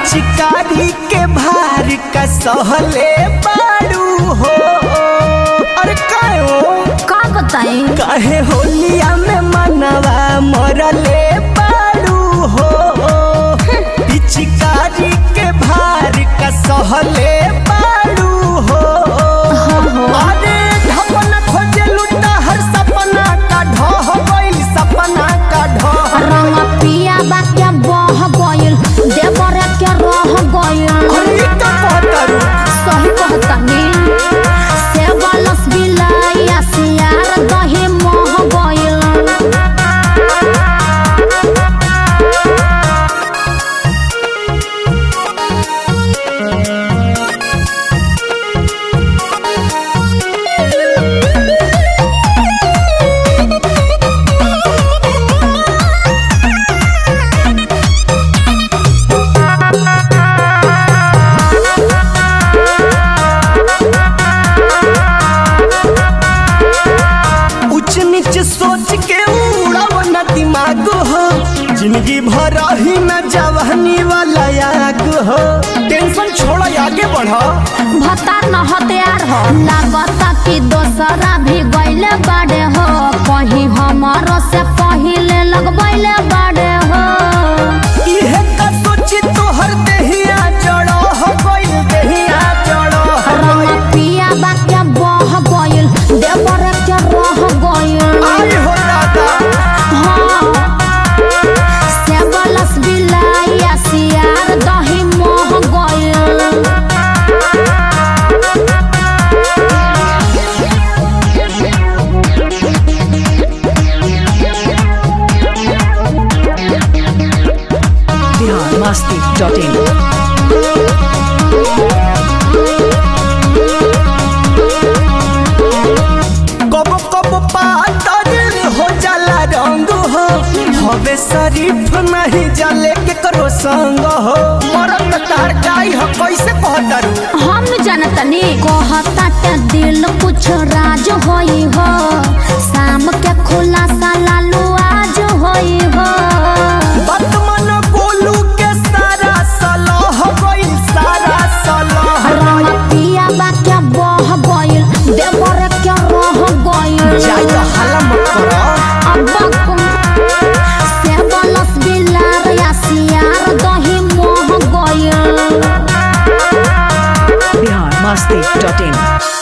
पिचकारी के भार का सहले बाड़ू हो अरे कायो का बताई काहे होलिया में मनवा मरले बाड़ू हो पिचकारी के भार का सहले बाड़ू हो अरे ढपना खोजे लुटा हर सपना का ढह गइल सपना का ढह रंग पिया बा के बह गइल देवरे के रह गइल अरे ई का कहतारू सही कहतानी से बलस बिलाइया सियार दही मोह गइल उच नीच सोच के उड़ाव न दिमाग हो जिंदगी भर ही न जवानी वाला याग हो टेंशन छोड़ आगे बढ़ भतार न हथियार हो लागता कि दोसरा भी गइले बाड़े हो कहीं हमारो से पहिले लगबैले बाड़े हो इहे का सोची तोहर देहिया जड़ो हो गइल देहिया जड़ो हो रंग गइल पिया बा के बह गइल देवरे के रह गइल आई हो दादा हाँ से बलस बिलाइया सियार दही मोह गइल biharmasti.in कब कब पातर हो जाला रंग हो हवे शरीफ नहीं जले के करो संग हो मरत तार गाई हो कैसे कहतारू हम जनतनी कहता के दिल कुछ राज होई हो शाम के खुलासा लालू आज होई हो वर्तमान गोलू के सारा सलाह गइल सारा सलाह रंग पिया बा के बह गइल देवर के रह गइल जाई तो हल्ला मत करो अब्बा कुम से बलस बिलार या सियार दही मोह गइल biharmasti.in